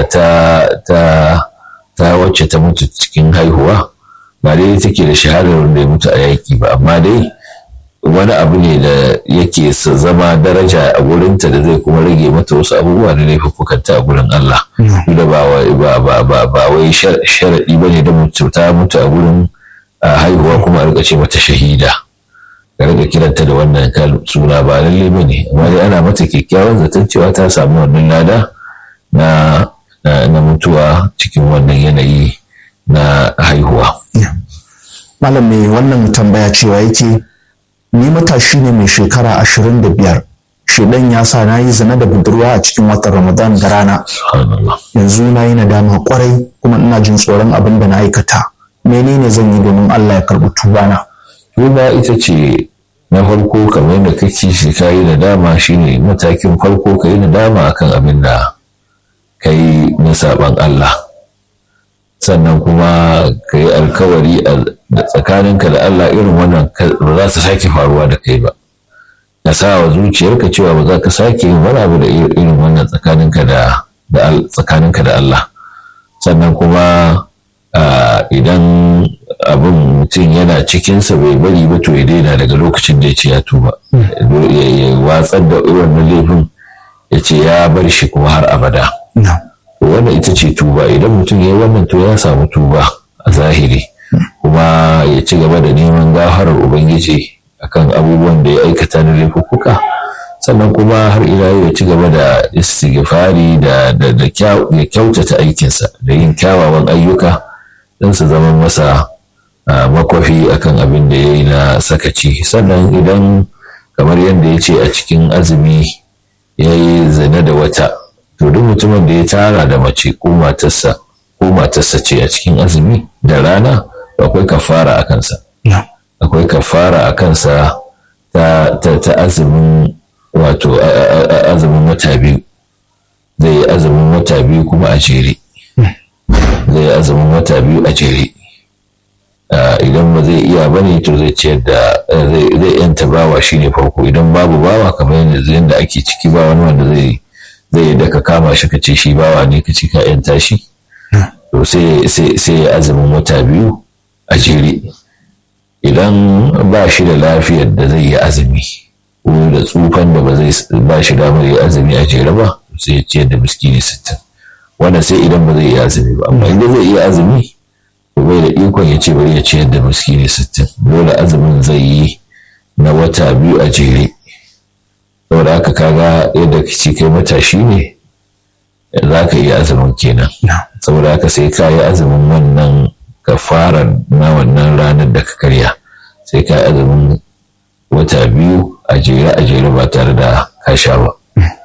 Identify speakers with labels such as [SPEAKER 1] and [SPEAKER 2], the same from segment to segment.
[SPEAKER 1] ta ta ta wacce ta mutu cikin haihuwa ba dai take da shahadar wanda ya mutu a yaƙi ba amma dai wani abu ne da yake zama daraja a gurinta da zai kuma rage mata wasu abubuwa da laifukanta a gurin Allah da ba ba ba wai sharaɗi ba ne da mutu ta mutu a gurin haihuwa kuma a rika ce mata shahida ka rika kiranta da wannan suna ba lalle ba ne amma dai ana mata kyakkyawan zaton cewa ta samu wannan lada na na mutuwa cikin wannan yanayi na haihuwa.
[SPEAKER 2] Malam mai wannan tambaya cewa yake ni matashi ne mai shekara ashirin da biyar shedan ya sa na yi zina da budurwa a cikin watan ramadan da rana yanzu na yi nadama kwarai kuma ina jin tsoron abin da na aikata menene zan yi domin allah ya karɓi tubana
[SPEAKER 1] tuba ita ce na farko kamar yadda kake shi ka yi nadama shine matakin farko ka yi nadama akan abin da ka yi na saban allah sannan kuma ka yi alkawari da tsakaninka da Allah irin wannan ba za ta sake faruwa da kai ba ka sa wa zuciyarka cewa ba za ka sake yin wani abu da irin wannan tsakaninka da tsakaninka da Allah sannan kuma idan abin mutum yana cikinsa bai bari ba to ya daina daga lokacin da ya ce ya tuba ya watsar da wannan laifin ya ce ya bar shi kuma har abada wannan ita ce tuba idan mutum ya yi wannan to ya samu tuba a zahiri kuma ya ci gaba da neman gafarar ubangiji akan abubuwan da ya aikata na laifuka sannan kuma har ila ya ci gaba da istighfari da da kyautata aikinsa da yin kyawawan ayyuka don su zama masa makwafi akan abin da ya yi na sakaci sannan idan kamar yadda ya ce a cikin azumi ya yi zina da wata to duk mutumin da ya tara da mace ko matarsa ko matarsa ce a cikin azumi da rana akwai kafara a kansa akwai kafara a kansa ta, ta, azumin wato azumin wata biyu zai yi azumin wata biyu kuma a jere zai yi azumin wata biyu a jere idan ba zai iya bane to zai ciyar da zai yanta bawa shine farko idan babu bawa kamar yadda ake ciki ba wani wanda zai zai da ka kama shi ka ce shi bawa ne ka ci ka yanta shi to sai ya azumin wata biyu a jere idan ba shi da lafiyar da zai yi azumi ko da tsufan da ba zai ba shi damar yi azumi a jere ba sai ya ciyar da miskini sittin wannan sai idan ba zai yi azumi ba amma idan zai iya azumi to bai da ikon ya ce bari ya ciyar da miskini sittin dole azumin zai yi na wata biyu a jere saboda haka kaga yadda kace kai matashi ne za ka yi azumin kenan saboda haka sai ka yi azumin wannan kafara na wannan ranar da ka karya sai ka yi azumin wata biyu a jere a jere ba tare da ka sha ba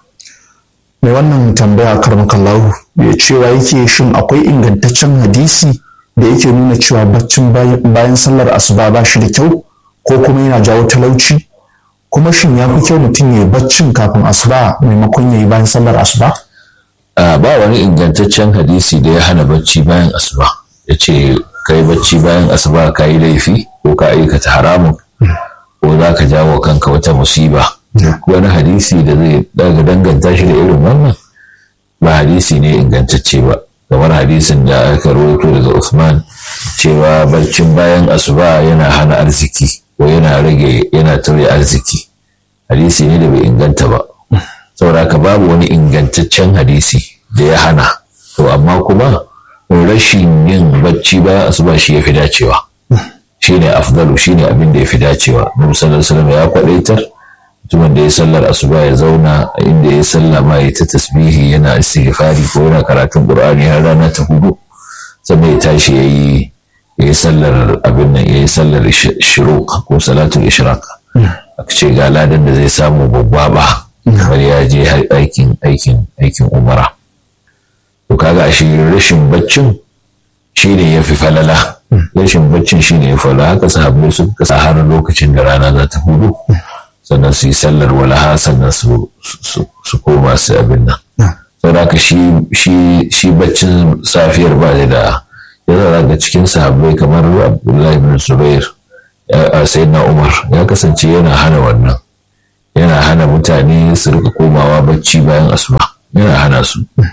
[SPEAKER 2] mai wannan tambaya karmakallahu ya cewa yake shin akwai ingantaccen hadisi da yake nuna cewa baccin bayan sallar asuba ba shi da kyau ko kuma yana jawo talauci kuma shin ya fi kyau mutum ya yi baccin kafin asuba maimakon ya yi bayan sallar asuba?
[SPEAKER 1] ba wani ingantaccen hadisi da ya hana bacci bayan asuba ya ce ka yi bacci bayan asuba ka yi laifi ko ka aikata haramun ko za ka jawo kanka wata musiba duk wani hadisi da zai daga danganta shi da irin wannan ba hadisi ne ingantacce ba kamar hadisin da aka rawaito daga Usman cewa barcin bayan asuba yana hana arziki ko yana rage yana tauye arziki hadisi ne da bai inganta ba saboda haka babu wani ingantaccen hadisi da ya hana to amma kuma rashin yin bacci bayan asuba shi ya fi dacewa shi ne afdalu shi ne abin da ya fi dacewa nabi sallallahu alaihi ya kwadaitar mutumin da ya sallar asuba ya zauna a inda ya salla ma ya ta tasbihi yana istighfari ko yana karatun qur'ani har rana ta hudu sannan ya tashi ya yi ya yi sallar abin nan ya yi sallar shiruq ko salatul ishraq aka ce ga ladan da zai samu babba ba kamar ya je aikin aikin aikin umara to kaga shi rashin baccin shine ya fi falala rashin baccin shine ya falala haka sahabbai suka kasa har lokacin da rana za ta hudu sannan su yi sallar walaha sannan su koma su abin nan saboda haka shi baccin safiyar ba da yana daga cikin sahabbai kamar abdullahi bin zubair a sayyidina umar ya kasance yana hana wannan yana hana mutane su rika komawa bacci bayan asuba yana hana su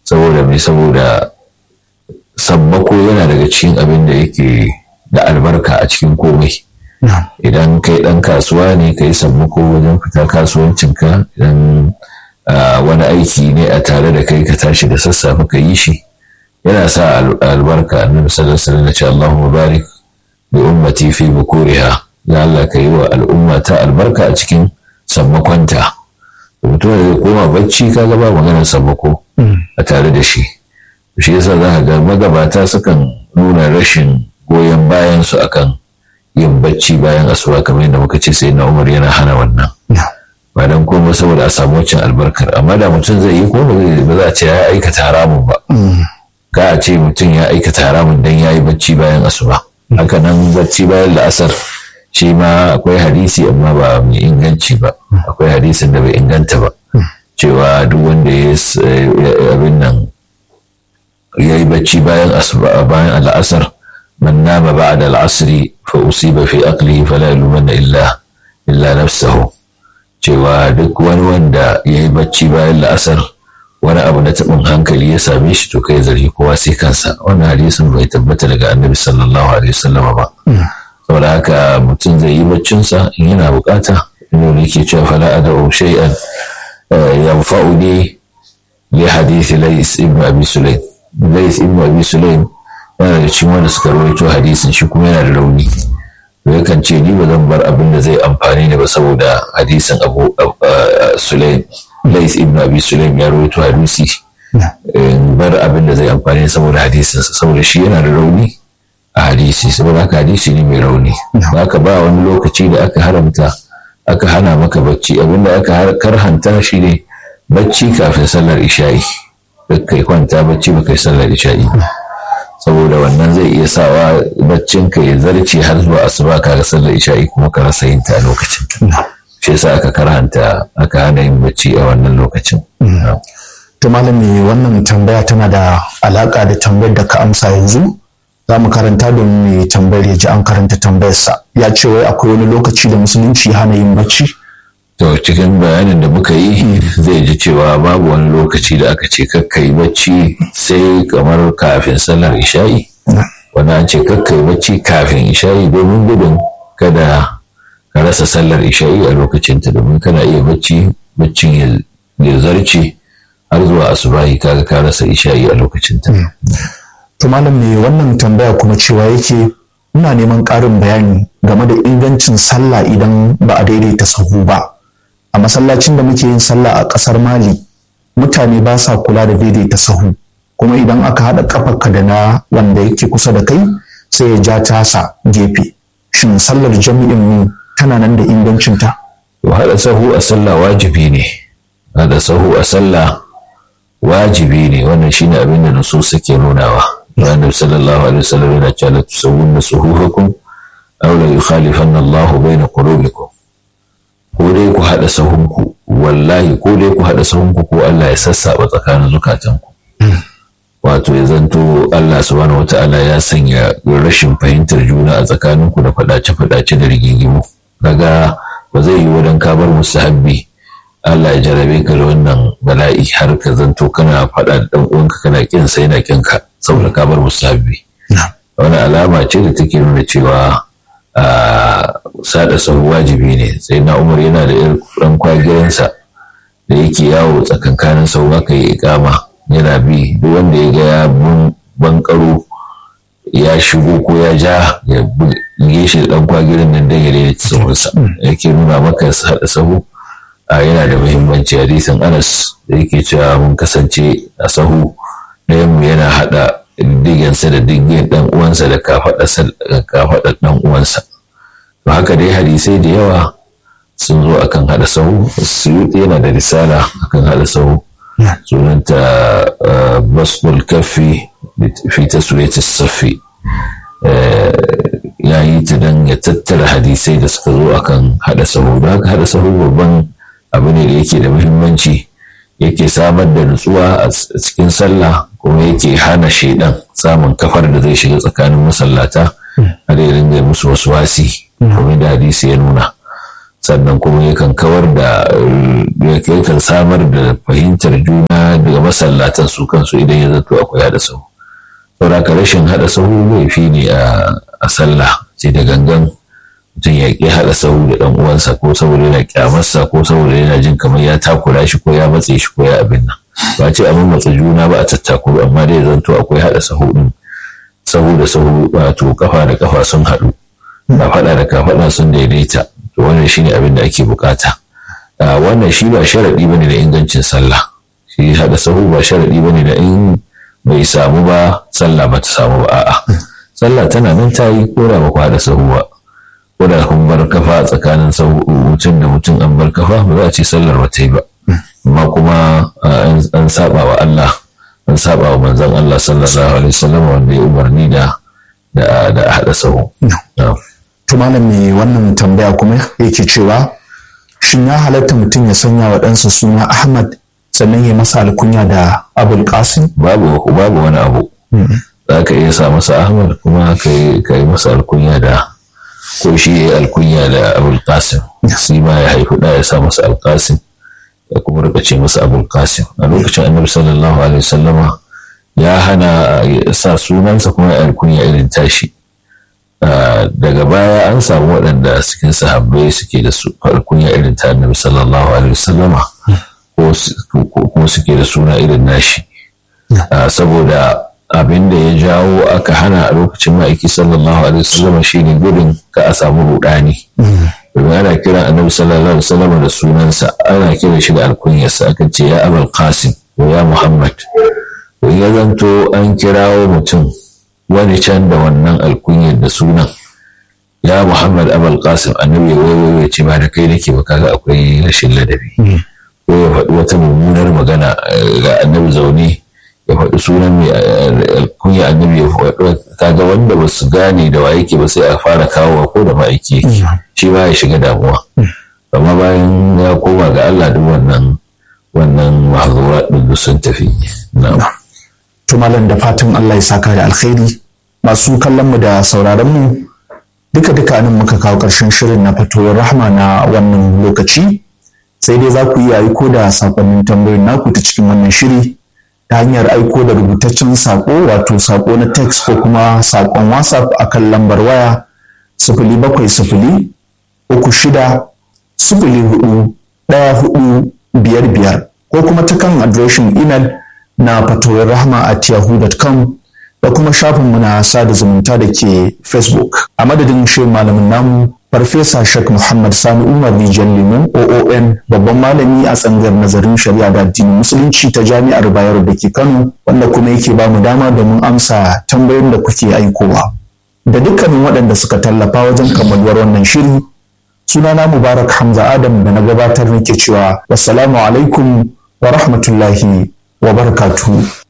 [SPEAKER 1] saboda mai saboda sammako yana daga cikin abin da yake da albarka a cikin komai idan kai ɗan kasuwa ne ka yi sammako wajen fita kasuwancinka idan wani aiki ne a tare da kai ka tashi da sassafe ka yi shi yana sa albarka annabi sallallahu alaihi wasallam ce Allahumma barik bi ummati fi bukuriha ya Allah ka yi wa al'umma ta albarka a cikin sammakonta mutum da zai koma bacci kaga ba maganar sammako a tare da shi shi yasa za ka ga magabata sukan nuna rashin goyon bayan su akan yin bacci bayan asuba kamar yadda muka ce sai na umar yana hana wannan ba dan kuma saboda a samu wacin albarkar amma da mutum zai yi ko ba za a ce ya aikata haramun ba ka a ce mutum ya aikata haramun dan ya yi bacci bayan asuba haka nan bacci bayan la'asar shi ma akwai hadisi amma ba mai inganci ba akwai hadisin da bai inganta ba cewa duk wanda ya abin nan ya yi bacci bayan asuba bayan al'asar man nama ba'da al'asri fa usiba fi aqlihi fala yalumanna illa illa nafsahu cewa duk wani wanda ya yi bacci bayan la'asar wani abu na taɓin hankali ya same shi to kai zargi kowa sai kansa wannan hadisin bai tabbata daga annabi sallallahu alaihi wasallam ba saboda haka mutum zai yi baccinsa in yana bukata inda ne ke cewa fala ada shay'an yanfa'uni li hadisi lais ibn abi sulaim lais ibn abi sulaim yana da cikin wanda suka rawaito hadisin shi kuma yana da rauni to yakan ce ni ba zan bar abin da zai amfani ni ba saboda hadisin abu sulaim lais ibn abi sulaim ya rawaito hadisi in bar abin da zai amfani ni saboda hadisinsa saboda shi yana da rauni a hadisi saboda haka hadisi ne mai rauni haka ba wani lokaci da aka haramta aka hana maka bacci abinda aka karhanta shi ne bacci kafin sallar isha'i kai kwanta bacci ba kai sallar isha'i saboda wannan zai iya sawa baccin ka ya zarce har zuwa asuba ka ga sallar isha'i kuma ka rasa yin ta a lokacin shi yasa aka karhanta aka hana yin bacci a wannan lokacin
[SPEAKER 2] to malami wannan tambaya tana da alaka da tambayar da ka amsa yanzu za mu karanta domin mai tambayar ya ji an karanta tambayarsa ya ce wai akwai wani lokaci da musulunci hana yin bacci
[SPEAKER 1] to cikin bayanin da muka yi zai ji cewa babu wani lokaci da aka ce kakka yi bacci sai kamar kafin sallar isha'i wani an ce kakka yi bacci kafin isha'i domin gudun kada ka rasa sallar isha'i a lokacinta domin kana iya bacci baccin ya zarce har zuwa asubahi kaga ka rasa isha'i a lokacinta
[SPEAKER 2] To malam mai wannan tambaya kuma cewa yake ina neman ƙarin bayani game da ingancin sallah idan ba a daidaita sahu ba. A masallacin da muke yin sallah a ƙasar Mali mutane ba sa kula da daidaita sahu kuma idan aka haɗa ƙafarka da na wanda yake kusa da kai sai ya ja tasa gefe. Shin sallar jami'in mu tana nan da ingancinta?
[SPEAKER 1] To haɗa sahu a sallah wajibi ne. Haɗa sahu a sallah wajibi ne wannan shine abin da nusu suke nunawa. النبي صلى الله عليه وسلم إذا كانت تسوون صفوفكم أو لا يخالفن الله بين قلوبكم ko dai ku haɗa sahunku wallahi ko dai ku haɗa sahunku ko Allah ya sassaɓa tsakanin zukatanku wato ya zanto Allah subhanahu wata'ala ya sanya rashin fahimtar juna a tsakaninku da faɗace-faɗace da rigingimu kaga ba zai yi wadan ka bar mustahabbi Allah ya jarabe ka da wannan bala'i har ka zanto kana faɗa da ɗan uwanka kana kin sai na kin ka saboda ka bar musabbi wani alama ce da take nuna cewa sada sahu wajibi ne sai na umar yana da ɗan kwagiransa da yake yawo tsakankanin sahu aka yi ikama yana bi duk wanda ya ga ya bankaro ya shigo ko ya ja ya buge shi da ɗan kwagirin nan dan ya daidaita sahunsa yake nuna maka sada sahu yana da muhimmanci hadisin anas da yake cewa mun kasance a sahu ɗayanmu yana haɗa digensa da diggen ɗan uwansa da kafaɗar ɗan uwansa to haka dai hadisai da yawa sun zo akan haɗa sahu suyuti yana da risala akan haɗa sahu sunanta basbul kafi fi taswiyati safi ya yi ta don ya tattara hadisai da suka zo akan haɗa sahu da haka haɗa sahu babban abu ne da yake da muhimmanci yake samar da nutsuwa a cikin sallah kuma yake hana shaidan samun kafar da zai shiga tsakanin masallata har ya ringa musu wasu wasi kuma da hadisi ya nuna sannan kuma yakan kawar da yakan samar da fahimtar juna daga masallatan su kansu idan ya zato akwai hada sahu saboda ka rashin hada sahu laifi ne a sallah sai da gangan mutum ya ƙi haɗa sahu da ɗan uwansa ko saboda yana kyamarsa ko saboda yana jin kamar ya takura shi ko ya matse shi ko ya abin nan ba ce a matsa juna ba a tattakuru amma dai zanto akwai haɗa sahu ɗin sahu da sahu wato kafa da kafa sun haɗu kafaɗa da kafaɗa sun daidaita to wannan shine abin da ake bukata wannan shi ba sharaɗi bane da ingancin sallah shi haɗa sahu ba sharaɗi bane da in bai samu ba sallah ba ta samu ba a'a sallah tana nan ta yi ko da ba ku haɗa sahu ba ko da kun bar kafa tsakanin mutum da mutum an bar kafa ba za a ce sallar ba ta yi ba amma kuma an saba wa Allah an saba wa manzon Allah sallallahu alaihi wasallam wanda ya umarni da da haɗa sahu.
[SPEAKER 2] To malam me wannan tambaya kuma yake cewa shin ya halatta mutum ya sanya wa ɗansa suna Ahmad sannan ya masa alkunya da Abul Qasim?
[SPEAKER 1] Babu babu wani abu. Za ka iya sa masa Ahmad kuma ka yi masa alkunya da ko shi ya yi alkunya da Abul Qasim. Shi ma ya haifi da ya sa masa Al-Qasim. ya kuma rika ce masa abul qasim a lokacin annabi sallallahu alaihi wasallama ya hana sa sunansa kuma ya alkunya irin tashi daga baya an samu waɗanda cikin sahabbai suke da su alkunya irin ta annabi sallallahu alaihi wasallama ko kuma suke da suna irin nashi saboda abin da ya jawo aka hana a lokacin ma'aiki sallallahu alaihi wasallama shine gudun ka a samu rudani domin ana kiran annabi sallallahu alaihi wasallam da sunansa ana kiran shi da alkunyarsa aka ce ya abul qasim ko ya muhammad to ya zanto an kirawo mutum wani can da wannan alkunyar da sunan ya muhammad abul qasim annabi wai ya ce ba da kai nake ba kaga akwai rashin ladabi ko ya faɗi wata mummunar magana ga annabi zaune ya faɗi sunan mai alkunya annabi ya faɗi kaga wanda ba su gane da wa yake ba sai a fara kawowa ko da ma'aiki yake shi ba ya shiga damuwa amma bayan ya koma ga Allah duk wannan wannan mahzura din sun tafi na'am
[SPEAKER 2] to malam da fatan Allah ya saka da alkhairi masu kallon mu da sauraron mu duka duka nan muka kawo ƙarshen shirin na fatoyin rahma na wannan lokaci sai dai za ku iya aiko da sakonnin tambayoyin naku ta cikin wannan shiri ta hanyar aiko da rubutaccen sako wato sako na text ko kuma sakon whatsapp akan lambar waya sifili bakwai sifili uku shida sifili hudu ɗaya hudu biyar biyar ko kuma ta kan adireshin imel na fatoyin rahma at yahoo.com da kuma shafinmu na sada zumunta da ke facebook a madadin shi malamin namu farfesa shek muhammad sani umar rijiyar limon oon babban malami a tsangar nazarin shari'a da addinin musulunci ta jami'ar bayero da ke kano wanda kuma yake ba mu dama domin amsa tambayoyin da kuke aikowa da dukkanin waɗanda suka tallafa wajen kammaluwar wannan shiri sunana mubarak hamza adam da na gabatar nake cewa wassalamu alaikum wa rahmatullahi wa barakatuhu